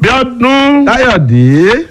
bíọ́dún káyọ̀dé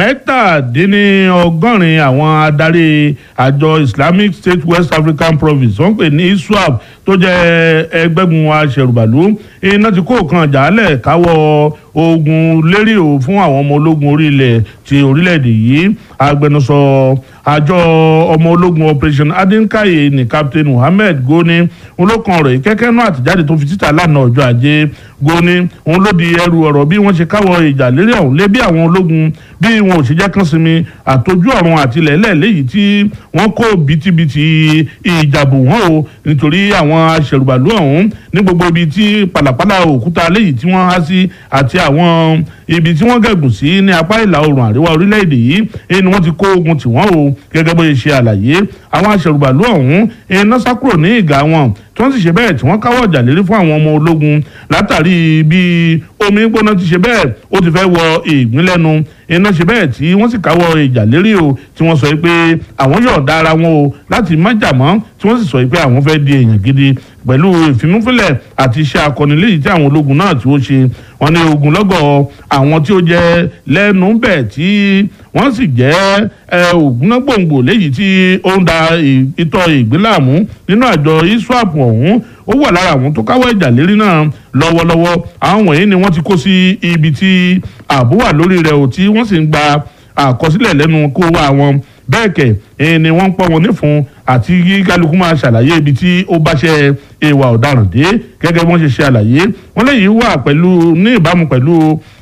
mẹ́tàdínlọ́gọ́rin àwọn adarí àjọ islamic state west african province wọ́n pè ní iswap tó jẹ́ ẹgbẹ́gun aṣẹ̀rùbàlú iná ti kó kan jàálẹ̀ káwọ́ ogun lérí o fún àwọn ọmọ ológun orílẹ̀ ti orílẹ̀-èdè yìí agbẹnusọ àjọ ọmọ ológun operation adinkaye ní captain muhammed goni olókan ọ̀rọ̀ ìkẹ́kẹ́ náà àtìjáde tó fi títà lánàá ọjọ́ ajé goni òun ló di ẹrù ọ̀rọ̀ bí wọ́n ṣe káwọ́ ìjà lérí ọ̀hún lé bí àwọn ológun bí wọn ò ṣe jẹ́ kán sinmi àtọ́jú ọ̀run àtìlẹ́lẹ̀ léyìí tí wọ́n kó bìtìbìtì ìjàbù wọn o nítorí àwọn aṣẹ̀rùbàlú ọ̀hún ní gbogbo ibi tí pàlàpàlà òkúta léyìí tí wọ́n há sí àti àwọn ibi tí wọ́n gẹ̀gùn sí ní apá ìlà oòrùn àríwá orílẹ̀-èdè yìí ẹni wọ́n ti kó ogun tì wọ́n o gẹ́gẹ́ bó ṣe ṣe àlàyé àwọn aṣẹ̀rùbàlú ọ̀hún iná sá kúrò ní ìgà wọn tí wọ́n sì ṣe bẹ́ẹ̀ tí wọ́n káwọ́ ọ̀jà lérí fún àwọn ọmọ ológun látàrí bí omi gbóná ti ṣe bẹ́ẹ̀ ó ti fẹ́ wọ ìgbín lẹ́nu iná ṣe bẹ́ẹ̀ tí wọ́n sì káwọ́ ìjà lérí o tí wọ́n sọ pé àwọn yóò dá ara wọn o láti má jà mọ́ tí wọ́n sì sọ pé àwọn fẹ́ di èèyàn gidi pẹ̀lú ìfimúfilẹ̀ àti iṣẹ́ akọni léyìí tí àwọn ológun náà tí ó ṣe wọ́n ní ogunlọ́gọ̀ àwọn tí ó jẹ́ lẹ́nu bẹ̀ tí wọ́n sì jẹ́ ògúnnágbòǹgbò léyìí tí ó ń da ìtọ́ ìgbéláàmú nínú àjọ iswap ọ̀hún ó wà lára àwọn tó káwọ́ ìjà lérí náà lọ́wọ́lọ́wọ́ àwọn wọ̀nyí ni wọ́n ti kó sí ibi tí ààbò wà lórí rẹ̀ ò tí wọ́n sì ń gba àkọsílẹ̀ lẹ́nu kó wá wọn bẹ́ẹ̀ kẹ̀ ni wọ́n ń pọ́ wọn nífun àti kí kálukú máa ṣàlàyé ibi tí ó bá ṣe ìwà ọ̀daràn dé gẹ́gẹ́ bí wọ́n ṣe ṣe àlàyé wọ́n léyìí wà pẹ̀lú ní ìbámu pẹ̀lú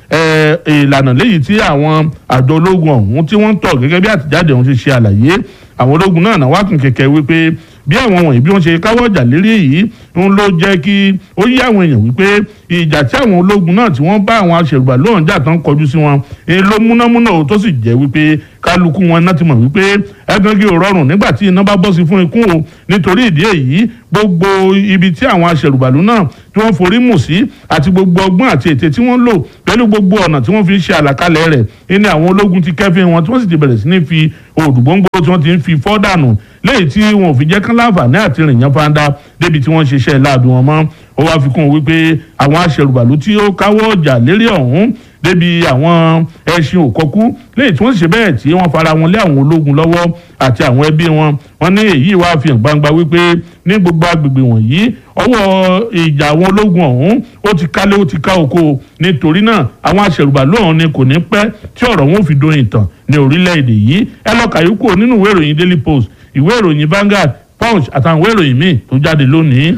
ìlànà léyìí tí àwọn àjọ ológun ọ̀hún tí wọ́n ń tọ̀ gẹ́gẹ́ bí àtijáde ọ̀hún ṣe ṣe àlàyé àwọn ológun náà náà wá kún kẹ̀kẹ́ wípé bí àwọn wọ̀nyí bí wọ́n ṣe káwọ́ ọjà lérí èyí ń ló jẹ́ kí ó yí àwọn èèyàn wípé ìjà tí àwọn ológun náà tí wọ́n bá àwọn aṣèrùbà lóhùn jà tán kọjú sí wọn èyí ló múnámúná tó sì jẹ́ wípé kálukú wọn náà ti mọ̀ wípé ẹgbẹ́gi ò rọrùn nígbà tí iná bá bọ́ sí fún ikún o nítorí ìdí èyí gbogbo ibi tí àwọn aṣèrùbàlú náà tí wọ́n forí mù sí àti gbogbo ọgbọ́n àti ète tí wọ́n lò pẹ̀lú gbogbo ọ̀nà tí wọ́n fi ṣe àlàkalẹ̀ rẹ̀ ní àwọn ológun ti kẹ́fín wọn tí wọ́n sì ti bẹ̀rẹ̀ sí ní fi òdùgbòǹgbò tí wọ́n ti ń fi fọ́ dànù léyìí tí wọn ò fi jẹ́ kán láǹfààní àti rìn yẹn fáńdá débi tí wọ́n ṣiṣẹ́ láàbí wọn mọ́ ó wá fi kún un wípé àwọn aṣèrùbàlú tí ó káwọ́ ọjà lérí ọ̀hún débi àwọn ẹṣin òkọkú léyìí tí wọ́n sì ṣe bẹ́ẹ̀ tí wọ́n fara wọn lé àwọn ológun lọ́wọ́ àti àwọn ẹbí wọn wọ́n ní èyí wá fi hàn gbangba wípé ní gbogbo agbègbè wọ̀nyí ọwọ́ ìjà àwọn ológun ọ̀hún ó ti kálé ó ti ká oko nítorí náà àwọn aṣèrùbàlú ọ̀hún ni kò ní pẹ́ tí ọ̀rọ̀ wọn ò fi dóyin tàn ní orílẹ̀-èdè yìí ẹ lọ kàyókù nínú ìwé ìròyìn daily post ìwé ìròyìn Vanguard Punch àtàwọn ìwé ìròyìn míì tó jáde lónìí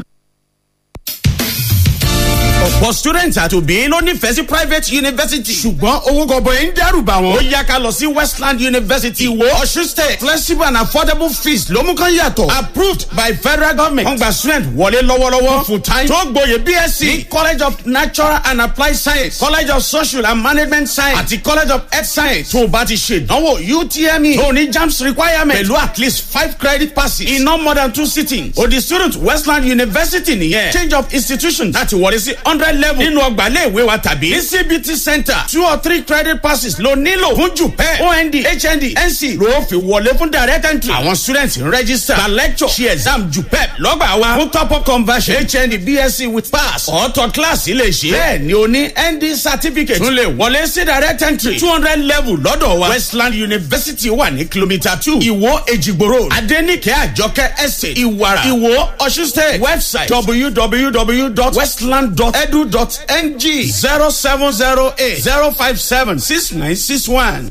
ọ̀pọ̀ students àti òbí ló nífẹ̀ẹ́ sí private university. ṣùgbọ́n owó gọbọi ń dẹ́rù bà wọ́n. ó yá ká lọ sí westland university ìwó ọ̀ṣun state flexible and affordable fees ló mú kán yàtọ̀. approved by federal government. wọ́n gba student wọlé lọ́wọ́lọ́wọ́ full time. tó gboyè bsc ní college of natural and applied science college of social and management science àti college of health science. tó o bá ti ṣe ìdánwò utme tó ní jams requirement pẹ̀lú at least five credit passes in no more than two sittings. o di student westland university nìyẹn change of institution láti wọlé sí hundred level nínú ọgbà iléèwé wa tàbí ní cbt center two or three credit passes ló nílò fún jupẹ ond hnd nc ló fi wọlé fún direct entry àwọn students ń register gba lecture ṣe exam jupẹ lọ́gbà wa fún top up conversion hnd bsc with pass ọ̀tọ̀ class lè ṣe bẹ́ẹ̀ ni o ní nd certificate tún lè wọlé sí direct entry two hundred level lọ́dọ̀ wa westland university wà ní kilomita two ìwó èjìgbò road adenike àjọkẹ́ estate ìwàrà ìwó ọ̀ṣun state website www.westland.edu.ng zero seven zero eight zero five seven six nine six one.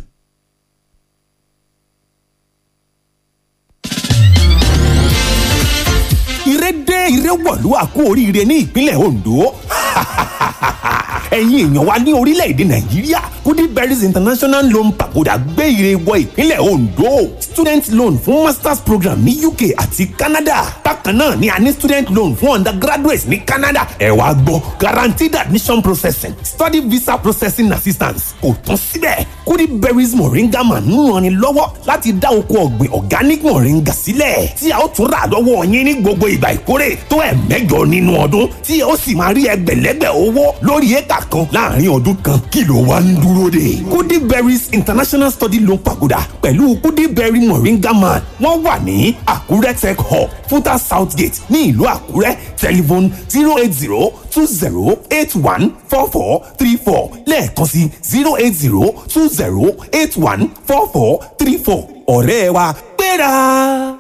ìrẹ́dẹ́ ìrẹ́wọ̀lú àkó oríire ní ìpínlẹ̀ Ondo ẹ̀yin èèyàn wa ní orílẹ̀-èdè nàìjíríà goodberries international loan pagoda gbé ire wọ ìpínlẹ̀ ondo student loan fún masters program ní uk àti canada bákan náà ni a ní student loan fún undergraduates ní canada ẹ wá gbọ́ guaranteed admission processing study visa processing assistance kò tán síbẹ̀ goodberries moringa man ń ranni lọ́wọ́ láti dá oko ọ̀gbìn organic moringa sílẹ̀ tí a ó tún rà lọ́wọ́ yín ní gbogbo ìgbà ìkórè tó ẹ̀ mẹ́jọ nínú ọdún tí a ó sì máa rí ẹgbẹ̀lẹ́gbẹ̀ owó lórí éka kan láàrin ọdún kan kí ló wá ń dúró dè. goodberries international study loan pagoda pẹ̀lú goodberry moringa man wọ́n wà ní àkúrẹ́ tech hub futa south gate ní ìlú àkúrẹ́ telephone zero eight zero two zero eight one four four three four lẹ́ẹ̀kan sí zero eight zero two zero eight one four four three four ọ̀rẹ́ wa gbéra.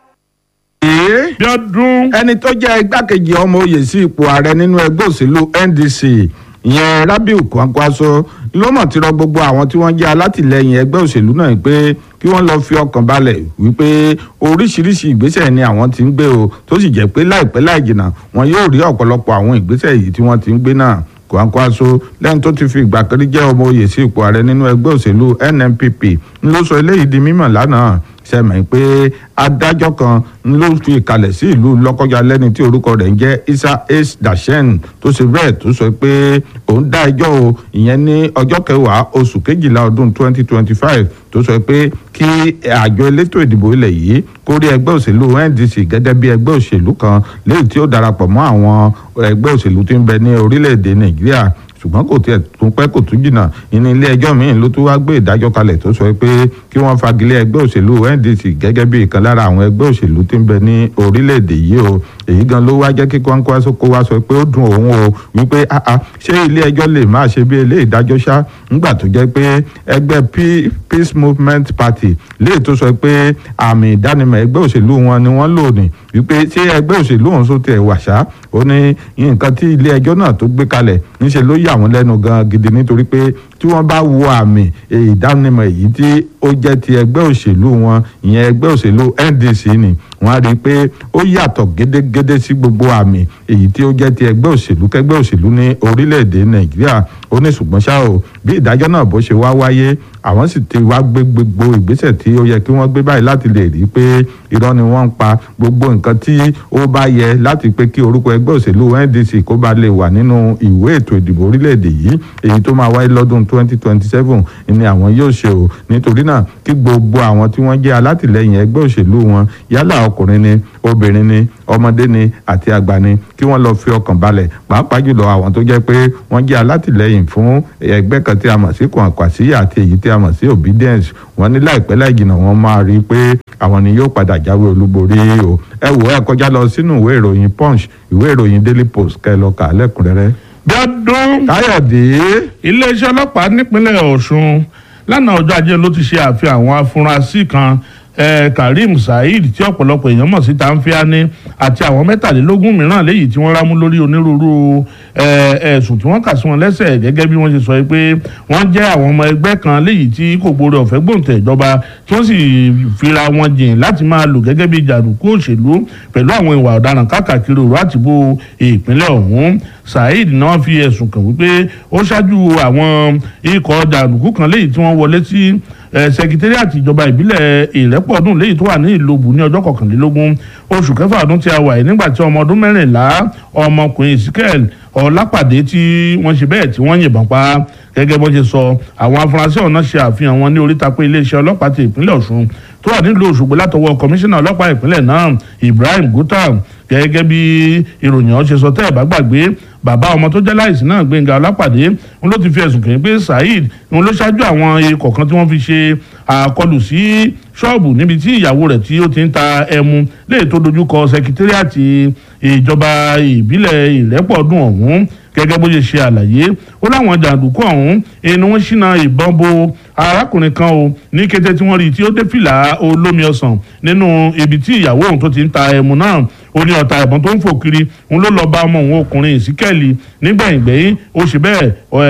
Èé, bí ọdún ẹni tó jẹ́ igbákejì ọmọ oyè sí ipò ààrẹ nínú ẹgbẹ́ òṣèlú NDC ìyẹn Rabiu Kwankwaso ló mọ̀ ti rọ gbogbo àwọn tí wọ́n jẹ́ alátìlẹyìn ẹgbẹ́ òṣèlú náà pé kí wọ́n lọ fi ọkàn balẹ̀ wípé oríṣiríṣi ìgbésẹ̀ ni àwọn ti ń gbé o tó sì jẹ́ pé láìpẹ́ láì jìnnà wọn yóò rí ọ̀pọ̀lọpọ̀ àwọn ìgbésẹ̀ yìí tí wọ́n ti ń gbé náà Kwankwaso lẹ́yìn tó ti fi ìgbà kan rí jẹ́ ọmọ oyè sí ipò ààrẹ nínú ẹgbẹ́ òṣèlú NNPP ń ló sọ eléyìí di mímọ̀ lánàá sẹ́mi pé adájọ́ kan ló fi ìkàlẹ̀ sí ìlú lọ́kọ́jà lẹ́ni tí orúkọ rẹ̀ ń jẹ́ Isa H. Dashen tó ṣe bẹ́ẹ̀ tó sọ pé òun dá ẹjọ́ o ìyẹn ní ọjọ́ kẹwàá oṣù kejìlá ọdún 2025 tó sọ pé kí àjọ elétò ìdìbò ilẹ̀ yìí kó rí ẹgbẹ́ òṣèlú NDC gẹ́gẹ́ bí ẹgbẹ́ òṣèlú kan léyìí tí ó darapọ̀ mọ́ àwọn ẹgbẹ́ òṣèlú tí ń bẹ ní orílẹ̀-èdè Nàìjíríà ṣùgbọ́n kò tiẹ̀ tún pẹ́ kò tún jìnnà ìní ilé ẹjọ́ míì ló tún wá gbé ìdájọ́ kalẹ̀ tó sọ pé kí wọ́n fagilé ẹgbẹ́ òṣèlú NDC gẹ́gẹ́ bí ìkan lára àwọn ẹgbẹ́ òṣèlú tí ń bẹ ní orílẹ̀-èdè yìí o èyí gan ló wá jẹ́ kí Kwankwaso kó wá sọ pé ó dùn òun o wípé àà ṣé ilé ẹjọ́ lè máa ṣe bí ilé ìdájọ́ ṣá ńgbà tó jẹ́ pé ẹgbẹ́ Peace Movement Party léè tó sọ pé àmì ìdánimọ̀ ẹgbẹ́ òṣèlú wọn ni wọ́n lò ní wípé ṣé ẹgbẹ́ òṣèlú òun sọ tiẹ̀ wà ṣá ó ní nǹkan tí ilé ẹjọ́ náà tó gbé kalẹ̀ níṣẹ́ ló yà wọ́n lẹ́nu gan gidi nítorí pé tí wọ́n bá wo àmì ìdánimọ̀ èyí tí ó jẹ́ ti ẹgbẹ́ òṣèlú wọn ìyẹn ẹgbẹ́ òṣèlú NDC ni wọ́n á rí i pé ó yàtọ̀ gédégédé sí gbogbo àmì èyí tí ó jẹ́ ti ẹgbẹ́ òṣèlú kẹgbẹ́ òṣèlú ní orílẹ̀-èdè Nàìjíríà ó ní ṣùgbọ́n ṣá o bí ìdájọ́ náà bó ṣe wá wáyé àwọn sì ti wá gbé gbogbo ìgbésẹ̀ tí ó yẹ kí wọ́n gbé báyìí láti lè rí i pé irọ́ ni wọ́n ń pa gbogbo nǹkan tí ó bá yẹ láti pé kí orúkọ ẹgbẹ́ òṣèlú NDC kó ba lè wà nínú ìwé ètò ìdìbò orílẹ̀-èdè yìí èyí tó máa wáyé lọ́dún 2027 ni àwọn yóò ṣe o nítorí náà kí gbogbo àwọn tí wọ́n jẹ́ alátìlẹyìn ẹgbẹ́ òṣèlú wọn yálà ọkùnrin ni obìnrin ni ọmọdé ni àti àgbà ni kí wọ́n lọ fi ọkàn balẹ̀ pàápàá jùlọ àwọn tó jẹ́ pé wọ́n jẹ́ alátìlẹyìn fún ẹgbẹ́ kan tí a mọ̀ sí Kwankwaso àti èyí tí a mọ̀ sí obedience wọ́n ní láìpẹ́ láì jìnnà wọ́n máa rí i pé àwọn ni yóò padà jáwé olúborí o ẹ wò ẹ kọjá lọ sínú ìwé ìròyìn punch ìwé ìròyìn daily post kẹ́ ẹ lọ kà á lẹ́kùnrẹ́rẹ́. bí ọdún káyọ̀dé iléeṣẹ́ ọlọ́pàá nípínlẹ̀ Ọ̀ṣun lánàá ọjọ́ ajé ló ti ṣe àfihàn àwọn afurasí kan eh, Karim Saheed tí ọ̀pọ̀lọpọ̀ èèyàn mọ̀ sí Tanfiani àti àwọn mẹ́tàlélógún mìíràn léyìí tí wọ́n rámú lórí onírúurú ẹ̀sùn tí wọ́n kà sí wọn lẹ́sẹ̀ gẹ́gẹ́ bí wọ́n ṣe sọ pé wọ́n jẹ́ àwọn ọmọ ẹgbẹ́ kan léyìí tí kò gbóore ọ̀fẹ́ gbòǹtẹ̀ ìjọba tí wọ́n sì fira wọn jìn láti máa lò gẹ́gẹ́ bí jàǹdùkú òṣèlú pẹ̀lú àwọn ìwà ọ̀daràn káàkiri òru àtìbò ìpínlẹ̀ ọ̀hún Saheed náà fi ẹ̀sùn kàn wípé ó ṣáájú àwọn ikọ̀ jàǹdùkú kan léyìí tí wọ́n wọlé sí sẹkítẹ́rìàtì ìjọba ìbílẹ̀ ìrẹ́pọ̀dún léyìí tó wà ní ìlóbù ní ọjọ́ kọkànlélógún oṣù kẹfà ọdún tí a wà yìí nígbà tí ọmọ ọdún mẹ́rìnlá ọmọkùnrin Ezekiel ọlápàdé tí wọ́n ṣe bẹ́ẹ̀ tí wọ́n yìnbọn pa gẹ́gẹ́ bó ṣe sọ àwọn afurasí ọ̀nà ṣe àfihàn wọn ní oríta pé iléeṣẹ́ ọlọ́pàá ti ìpínlẹ̀ Ọ̀ṣun tó wà nílùú Òṣogbo látọwọ́ kọmíṣánná ọlọ́pàá ìpínlẹ̀ náà Ibrahim Guta gẹ́gẹ́ bí ìròyìn ọ̀hún ṣe sọ tẹ́ ẹ̀ bá gbàgbé bàbá ọmọ tó jẹ́ láìsí náà Gbẹ́ngà Ọlápàdé ń ló ti fi ẹ̀sùn kàn pé Saheed ń ló ṣáájú àwọn ikọ̀ kan tí wọ́n fi ṣe àkọlù sí ṣọ́ọ̀bù níbi tí ìyàwó rẹ̀ tí ó ti ń ta ẹmu léè tó dojúkọ sẹkítẹ́rìàtì ìjọba ìbílẹ̀ ìrẹ́pọ̀dún ọ̀hún gẹ́gẹ́ bó ṣe ṣe àlàyé ó láwọn jàǹdùkú ọ̀hún ẹni wọ́n ṣínà ìbọn bo arákùnrin kan o ní kété tí wọ́n rí i tí ó dé fìlà olómi ọsàn nínú ibi tí ìyàwó òun tó ti ń ta ẹmu náà ó ní ọ̀tá ìbọn tó ń fò kiri òun ló lọ́ọ́ bá ọmọ òun ọkùnrin ìsíkẹ́ẹ̀lì nígbẹ̀yìngbẹ̀yìn ó ṣe bẹ́ẹ̀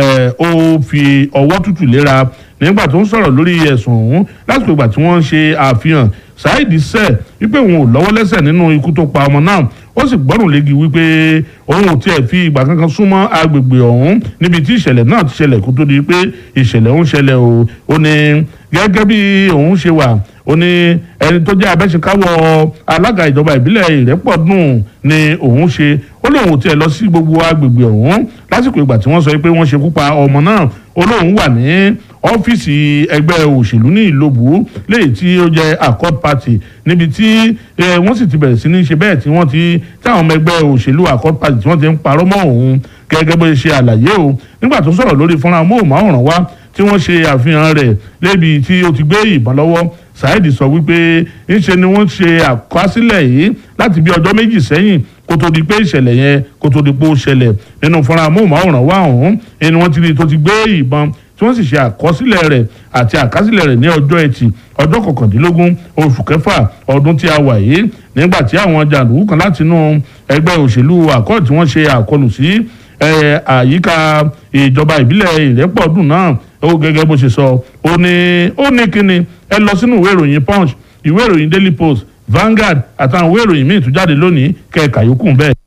ó fi ọwọ́ tútù léra nígbà tó ń sọ̀rọ̀ lórí ẹ̀sùn ọ̀hún lásìkò ìgbà tí wọ́n ń ṣe àfihàn Saheed sẹ́ wípé òun ò lọ́wọ́ lẹ́sẹ̀ nínú ikú tó pa ọmọ náà ó sì gbọ́rùn léegi wípé òun ò tiẹ̀ fi ìgbà kankan súnmọ́ agbègbè ọ̀hún níbi tí ìṣẹ̀lẹ̀ náà ti ṣẹlẹ̀ kó tó di pé ìṣẹ̀lẹ̀ ń ṣẹlẹ̀ o ó ní gẹ́gẹ́ bí òun ṣe wà ó ní ẹni tó jẹ́ abẹ́sẹ̀káwọ́ alága ìjọba ìbílẹ̀ ìrẹ́pọ̀dùn ni òun ṣe ó lóun ò tiẹ̀ lọ sí gbogbo agbègbè ọ̀hún lásìkò ìgbà tí wọ́n sọ pé wọ́n ṣekú pa ọmọ náà ó lóun wà ní ọ́fíìsì ẹgbẹ́ òṣèlú ní ìlóbù léyìí tí ó jẹ́ accord party níbi tí wọ́n sì ti bẹ̀rẹ̀ sí ní ṣe bẹ́ẹ̀ tí wọ́n ti táwọn ọmọ ẹgbẹ́ òṣèlú accord party tí wọ́n ti ń parọ́ mọ́ òun gẹ́gẹ́ bó ṣe àlàyé o nígbà tó sọ̀rọ̀ lórí fọ́nrán móhùnmáwòrán wa tí wọ́n ṣe àfihàn rẹ̀ lébi tí ó ti gbé ìbọn lọ́wọ́ Saheed sọ wípé ńṣe ni wọ́n ṣe àkọsílẹ̀ yìí láti bí ọjọ́ méjì sẹ́yìn kó tó di pé ìṣẹ̀lẹ̀ yẹn kó tó di pé ó ṣẹlẹ̀ nínú fọ́nrán amóhùnmáwòrán wa ọ̀hún ẹni wọ́n ti rí tó ti gbé ìbọn tí wọ́n sì ṣe àkọsílẹ̀ rẹ̀ àti àkásílẹ̀ rẹ̀ ní ọjọ́ ẹtì ọjọ́ kọkàndínlógún oṣù kẹfà ọdún tí a wà yìí nígbà tí àwọn jàǹdùkú kan láti inú ẹgbẹ́ òṣèlú àkọ́ tí wọ́n ṣe àkọlù sí àyíká ìjọba ìbílẹ̀ ìrẹ́pọ̀dùn náà ó gẹ́gẹ́ bó ṣe sọ ó ní ó ní kíni ẹ lọ sínú ìwé ìròyìn punch ìwé ìròyìn daily post Vanguard àtàwọn ìwé ìròyìn míì tún jáde lónìí kẹ́ẹ̀ka yòókù bẹ́ẹ̀.